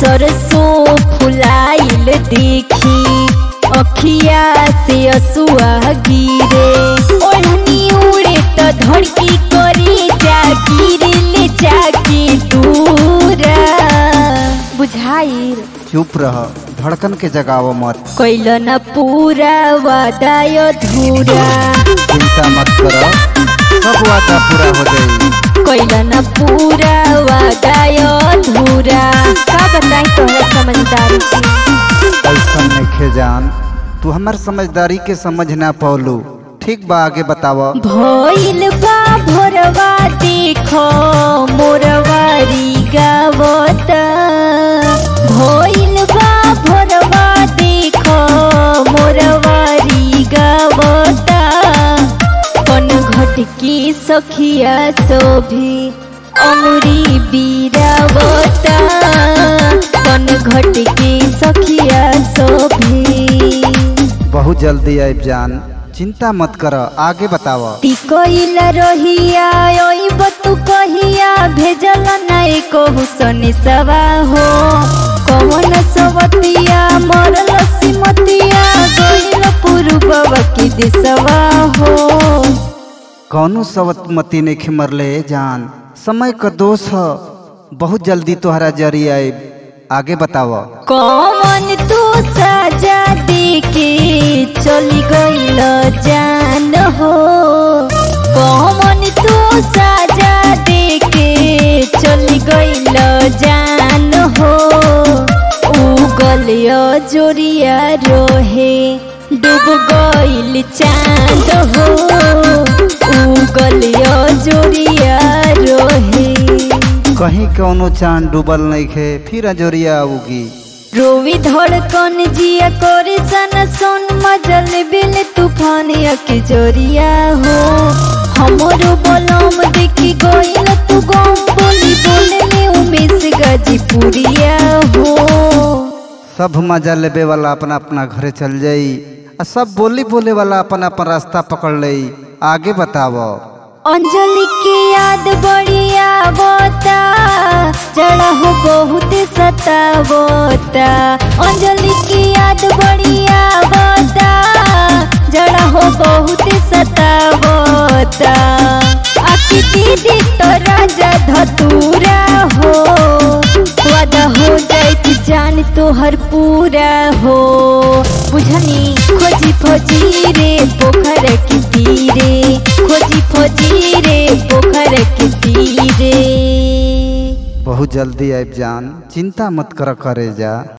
सरसों फुलाइल देखी अखिया से असुआ गिरे ओढ़नी उड़े तो धड़की करे जा गिरे ले जाके दूरा बुझाइल चुप रह धड़कन के जगाव मत कैल न पूरा वादा अधूरा चिंता मत कर सब वादा पूरा हो जाई कैल न पूरा वादा अधूरा का बताई तोहरा समझदारी के ऐसा नइखे जान तू हमार समझदारी के समझ ना पौलू ठीक बा आगे बताव भइल बा भोरवा देखो मोरवारी गावता भइल बा भोरवा देखो मोरवारी गावता कन घटकी सखिया शोभी अमरी बीरावता कन घटकी सखिया शोभी बहुत जल्दी आब जान चिंता मत कर आगे बताव टिकइल रहिया ओइब तू कहिया भेजल नाई कहू सने सवा हो कवन सवतिया मरल सिमतिया गइल पुरुबवा के दिसवा हो कौनो सवतमती ने खिमरले जान समय का दोष ह बहुत जल्दी तोहरा जरी आब आगे बताव कौन तू सजा देके चली गइल जान हो कौन तू सजा देके चली गइल जान हो उगल जोरिया रोहे डूब गइल चांद हो उगल जोरिया रोहे कहीं कौनो चांद डूबल नहीं खे फिर अजोरिया उगी रोवी धड़कन जिया करे सन सोन मजल बिल तूफान के जोरिया हो हमरो बलम देखी गइल तू गम बोली बोले में उमेश गाजीपुरिया हो सब मजा लेबे वाला अपना अपना घरे चल जाई आ सब बोली बोले वाला अपन अपन रास्ता पकड़ लई आगे बताव अंजलि की याद बढ़िया बोता जड़ा हो बहुत सतावता अंजलि की याद बढ़िया बोता जड़ा हो बहुत सतावता आखी दीदी तो राजा धतूरा हो वादा हो जाइत जान तोहर पूरा हो बुझनी खोजी खोजी रे पोखर के तीरे खोजी खोजी रे पोखर के तीरे बहुत जल्दी आब जान चिंता मत कर करे जा